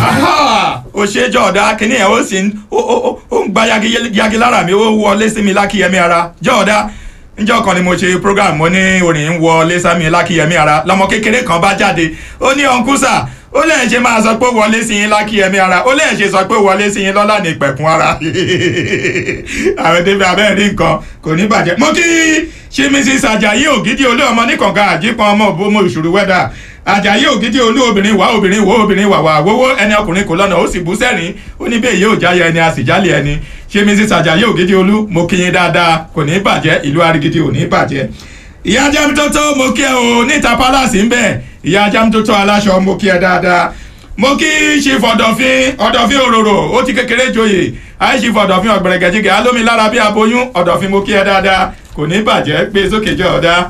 ó ṣe jọ̀ọ́dá kínní ẹ̀ ó sì ń ó ó ó- ó ń gba yagi yagi lára mi ó wọlé sí mi lákìyẹmí ara jọ̀ọ́dá níjọ́ kan ni mo ṣe program mo ní orin ń wọlé sámi lákìyẹmí ara lọmọ kékeré kan bá jáde ó ní ọ̀nkúsà ó lẹ́yìn ṣe máa sọ pé wọlé sí yín lákìyẹmí ara ó lẹ́yìn ṣe sọ pé wọlé sí yín lọ́lá ní ìpẹ̀kun ara àwọn débi abẹ́ rí nǹkan kò ní bàjẹ́ mo kí ṣe mrs ajayi ògidì olú ọmọ níkànga àjípọn ọmọ òbómọ ìṣòro wẹ́dà ajayi ògidì olú obìnrin wá obìnrin wo obìnrin wà wà wówó ẹni ọkùnrin kò lọ́nà ó sì bú sẹ́rìn ó ní bẹ́ẹ̀ yóò jáyọ ẹni a sì jálẹ̀ ẹni ṣe mrs ajayi ògidì olú mo kí yín dáadáa kò ní bàjẹ́ ìlú arigidi ò ní bàjẹ́ ìyá jamtoto mo kí ẹ o níta palace ń bẹ ìyá jamtoto aláṣọ mo kí ẹ dáadáa mo kí chief ọ̀dọ̀fín ọ̀dọ̀fín òróró ó ti kékeré joyè àì chief ọ̀dọ̀fín ọ̀gbẹ̀rẹ̀gẹ̀jìgẹ̀ alómi lára bí aboyún ọ̀dọ̀fín mo kí ẹ dáadáa kò ní bàjẹ́ gbé sókè jọ ọ̀dá.